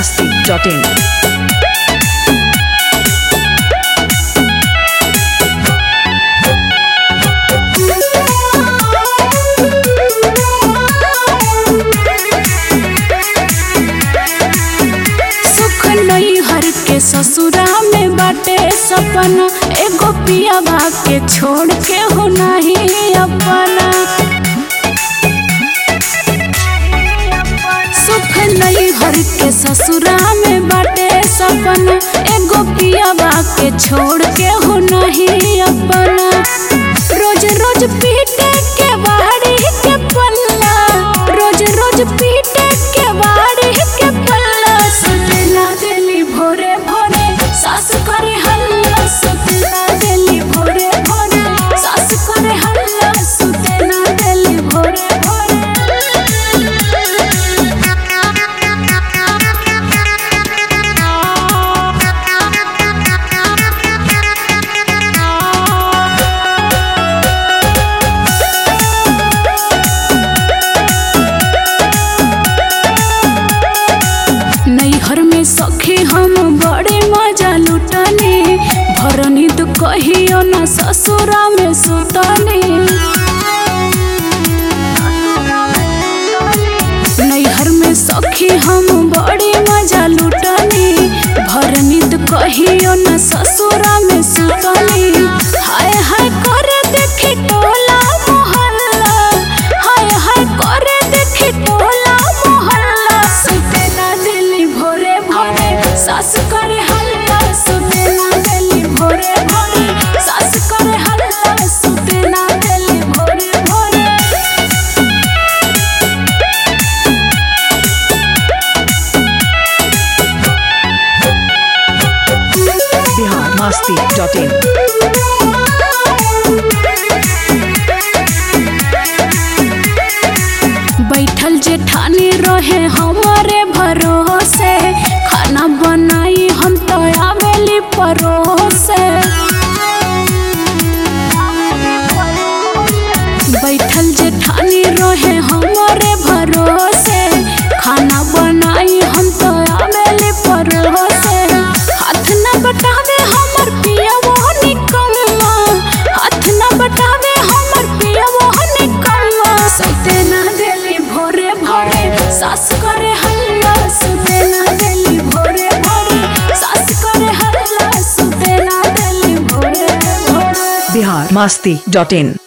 masti.in. सुख नहीं हर के ससुरा में बाटे सपना एगो पियावा के छोड़ के हो नहीं अपना सुख नहीं हर के ससुरा में बाटे सपना एगो पियावा के छोड़ के हो नहीं अपना रोज रोज पीटे के बाड़ी के पल्ला रोज रोज पीटे के बाड़ी के पल्ला सुतला दिली भोरे भोरे सास करे हल्ला सुतला दिली भोरे भोरे सास करे हल्ला सुतला दिली भोरे नैहर में सखी हम बड़े मजा लुटने भरनी तो कहियो न ससुरा में सुतने नैहर में सखी हम बड़े मजा लुटने भरनी तो कहियो न ससुरा में सुतने हाय हाय करे देखी टोला मोहल्ला हाय हाय करे देखी टोला मोहल्ला सुते ना दिली भोरे भोरे सास करे हल्ला सुते ना दिली भोरे भोरे सास करे हल्ला सुते ना दिली भोरे भोरे Bihar masti.in. बैठल जेठानी रहे हमारे भरोसे खाना बनाई हम तो आवेली परोसे बैठल जेठानी रहे हमारे भरोसे खाना बनाई हम तो आवेली परोसे हाथ न बटावे हमर पिया वो निकम्मा हाथ न बटावे हमर पिया वो निकम्मा सुते ना देली भोरे भोरे सास करे हल्ला सुते ना देली भोरे भोरे सास करे हल्ला सुते ना देली भोरे भोरे Bihar masti.in.